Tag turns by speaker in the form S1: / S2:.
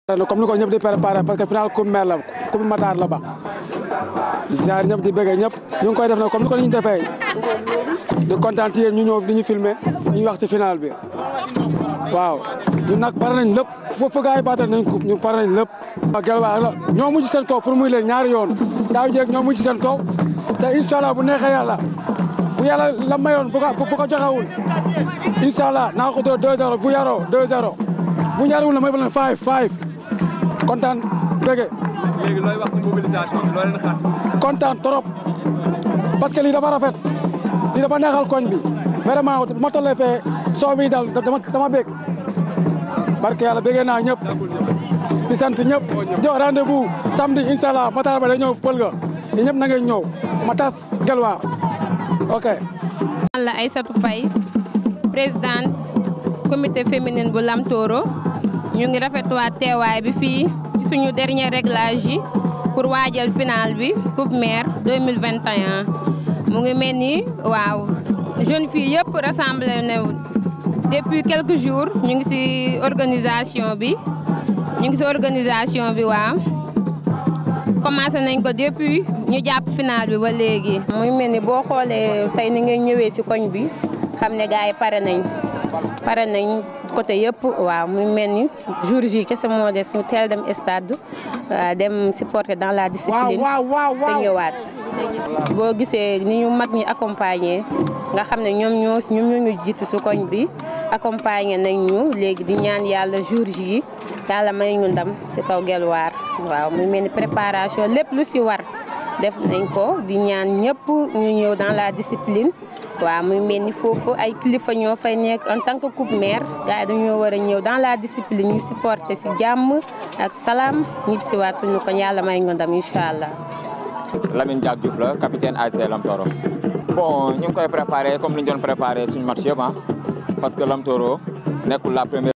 S1: comme ni ko ñëpp di préparé parce que final coupe maire la coupe Matar la ba ziar ñëpp di bëggee ñëpp ñu ngi koy def nag comme ni ko ni ñu defee di kontaan ci yéen ñu ñëw di ñu filmer ñu wax ci final bi waaw ñun nag pare nañ lépp foofu gars yi baata nañ coupe ñun pare nañ lépp waaw gel waa la ñoo mujj seen kaw pour muy leen ñaari yoon daaw jéeg ñoo mujj seen kaw te incha allah bu neexee yàlla bu yàlla la mayoon bu ko bu ko joxewul incha allah naa ko doon 2-0 bu yaroo 2-0 bu ñaariwul la may ba leen 5 5 kontaan bëgge
S2: léegi looy wax ci mobilisation bi loo leen xaar.
S1: kontaan trop parce que lii dafa rafet lii dafa neexal koñ bi vraiment bu ma tollee fee soo mi dal dama dama bég barke yàlla bégee naa ñëpp di sant ñëpp jox rendez-vous samedi incha allah Matar ba day ñëw pël ga yi ñëpp na ngeen ñëw ma tas gelwaar ok
S3: man la Aïssatou Faye présidente comité féminine bu Lamtoro ñu ngi rafetluwaat teewaay bi fii ci suñu dernier réglage yi pour waajal final bi coupe maire 2021 mu ngi mel ni waaw jeune fille yëpp rassemblé na depuis quelques jours ñu ngi ci organisation bi ñu ngi ci organisation bi waaw commencé nañ ko depuis ñu jàpp final bi ba léegi. muy mel ni boo xoolee tey ni ngeen ñëwee ci koñ bi xam ne gars yi pare nañ pare nañ côté yëpp waaw muy mel ni jour ji kese moo des ñu teel dem stade dem supporter dans la discipline te ñëwaat. boo gisee ni ñu mag ñi accompagner nga xam ne ñoom ñoo ñoom ñoo ñu jiitu ci koñ bi accompagner nañ ñu léegi di ñaan yàlla jour ji yàlla may ñu ndam ci kaw gelwaar waaw muy mel ni préparation lépp lu ci war def nañ ko di ñaan ñëpp ñu ñëw dans la discipline waaw muy mel ni foofu ay kilifa ñoo fay nekk en tant que coupe maire gars yi dañoo war a ñëw dans la discipline ñu supporter ci jàmm ak salaam ñib si waat suñu ko yàlla may ñu ndam incha allah.
S4: Lamine Diack Diouf la capitaine ASC Lamtoro bon ñu ngi koy préparé comme ni ñu doon préparé suñu match yëpp ah parce que Lamtoro nekkul la première